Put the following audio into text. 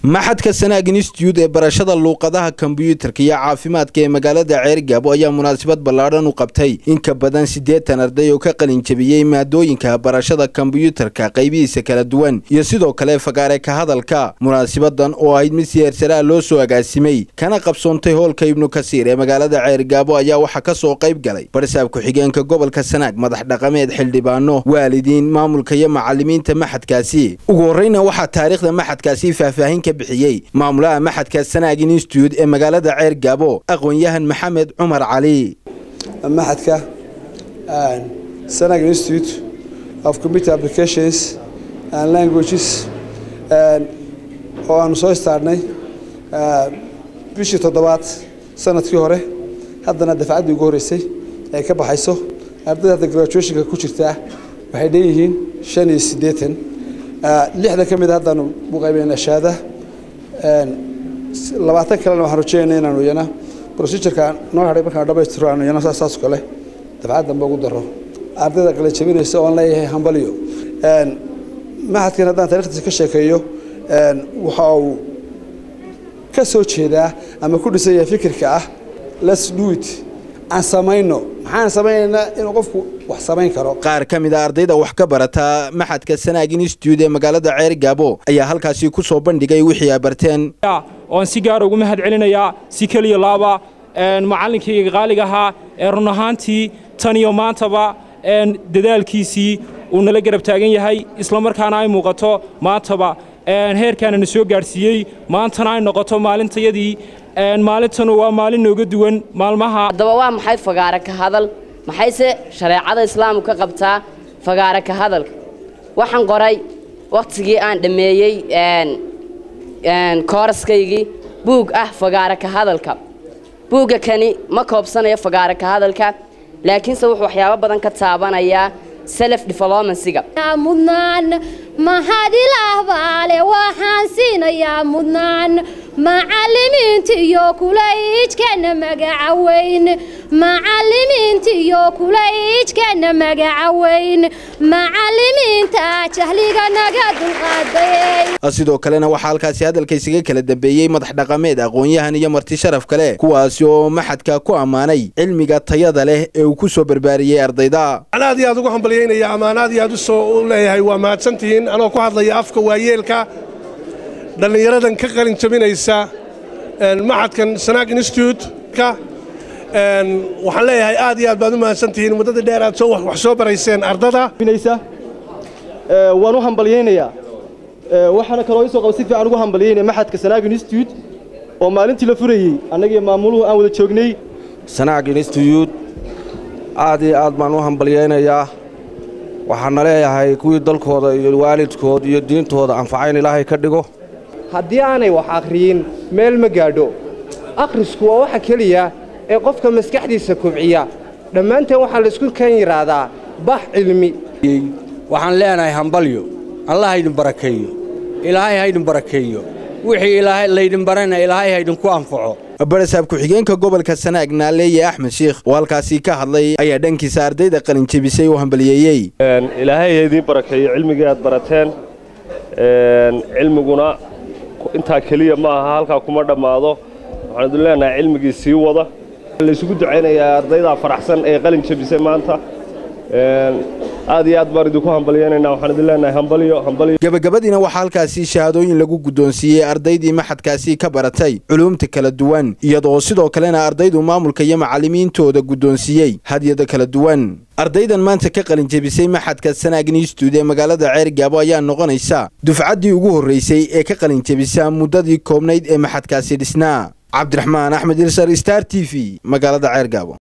maxadka sanaag institute ee barashada luuqadaha kombyuutarka iyo caafimaadka ee magaalada ceergaabo ayaa munaasabad ballaadhan u qabtay in ka badan siddeetan arday oo ka qalin jebiyey maadooyinka barashada kombyuutarka qaybihiisa kala duwan iyo sidoo kale fagaare ka hadalka munaasabadan oo ahayd mid siyaarsaraa loo soo agaasimay kana qabsoontay hoolka ibnu kasiir ee magaalada ceergaabo ayaa waxaa ka soo qayb galay barsaab ku-xigeenka gobolka sanaag madax dhaqameed xildhibaano waalidiin maamulka iyo macalimiinta maxadkaasi ugu horreyna waxaa taariikhda maxadkaasi faahfaahin ka bixiyey maamulaha maxadka sanaag institute ee magaalada ceer gaabo aqoon-yahan maxamed cumar cali maxadka sanag institute of computer applications and languages oo aanu soo istaarnay bishii toddobaad sanadkii hore haddana dafcaddii ugu horreysay ay ka baxayso ardayda hadda graduationka ku jirtaa waxay dheeyihiin shan iyo siddeetan lixdan ka mid a haddaanu u qaybeen ashaada labaatan kalena waxaan rajeynaa inaanu iyana procedureka noo hadhay markaan dhamaystiro aanu iyana saas kale dafcad dambe ugu daro ardayda kala jebinaysa oon leeyahay hambalyo maxadkan haddaan taarikhdiisa ka sheekeeyo waxa uu ka soo jeedaa ama ku dhisan yahay fikirka ah let's do it aan samayno maxaan samaynaynaa inuu qofku wax samayn karo qaar ka mid a ardayda wax ka barata maxadka sanaag institute ee magaalada ceer gaabo ayaa halkaasi ku soo bandhigay wixii ay barteen oan si gaara ugu mahad celinayaa si keliya laaba macallinkayga qaaliga ahaa ee run ahaantii tan iyo maantaba dadaalkiisii uu nala garab taagan yahay islamarkaana ay muuqato maantaba heerkaana na soo gaadhsiiyey maantana ay noqoto maalintayadii maalintanu waa maalin nooga duwan maalmaha haddaba waa maxay fagaare ka hadal maxayse shareecada islaamku ka qabtaa fagaare ka hadalka waxaan qoray wakhtigii aan dhammeeyey kooraskaygii buug ah fagaare ka hadalka buugga kani ma koobsanayo fagaare ka hadalka laakiinse wuxuu waxyaabo badan ka taabanayaa self developmensiga mudnaan mahad ilaah baale waxaan siinayaa mudnaan macallimiinta iyo kulayijkana magaca weyn macallimiinta iyo kulayijkana magaca weyn macallimiinta jahliga naga dulqaaday sidoo kalena waxaa halkaasi hadalka isaga kala dambeeyey madax dhaqameed aqoon-yahan iyo marti sharaf kale kuwaasi oo maxadka ku ammaanay cilmiga tayada leh ee uu ku soo barbaariyey ardayda waxaan aad iyo aad ugu hambalyaynaya ammaan aad iyo aad u soo u leeyahay waa mahadsantihiin anoo ku hadlaya afka waayeelka dhallinyaradan ka qalin jabinaysa maxadkan sanaag institute-ka waxaan leeyahay aad iyo aad baad u mahadsantihiin muddadii dheer aad wax soo barayseen ardada waan u hambalyaynayaa waxaana kaloo isoo qaba si fiican ugu hambalyaynaya maxadka sanaag institute oo maalintii la furayey annagiyo maamuluhu aan wada joognay sanaag institute aad iyo aad baan u hambalyaynayaa waxaana leeyahay kuwii dalkooda iyo waalidkood iyo diintooda anfaca in ilaahay ka dhigo haddii aanay wax akhriyin meel ma gaadho akhrisku waa waxa keliya ee qofka maskaxdiisa kobciya dhammaanteen waxaa laysku kan yidhaahdaa bax cilmi waxaan leenahay hambalyo allah haydin barakeeyo ilaahay haydin barakeeyo wixii laydin barana ilaahay haydinku anfaco barasaab ku-xigeenka gobolka sanaag naaleeye axmed sheikh oo halkaasi ka hadlay ayaa dhankiisa ardayda qalin jebisay u hambaliyeeyey ilaahay haydin barakeeyo cilmigii aad barateen cilmiguna intaa keliya ma aha halkaa kuma dhammaado waxaan idin leenahay cilmigii sii wada laysugu ducaynayaa ardaydaa faraxsan ee qalin jebisay maanta aad iyo aad baan idinku hambalyeynayna waxaan idin leenahay hambalyo hambalyo gabagabadiina waxaa halkaasi shahaadooyin lagu guddoonsiiyey ardaydii maxadkaasi ka baratay culuumta kala duwan iyadoo sidoo kalena ardaydu maamulka iyo macallimiintooda guddoonsiiyey hadyada kala duwan ardaydan maanta ka qalin jebisay maxadka sanaag institute ee magaalada ceer gaabo ayaa noqonaysa dufcaddii ugu horraysay ee ka qalin jebisa muddadii koobnayd ee maxadkaasi dhisnaa cabdiraxmaan axmed ilsar star t v magaalada ceer gaabo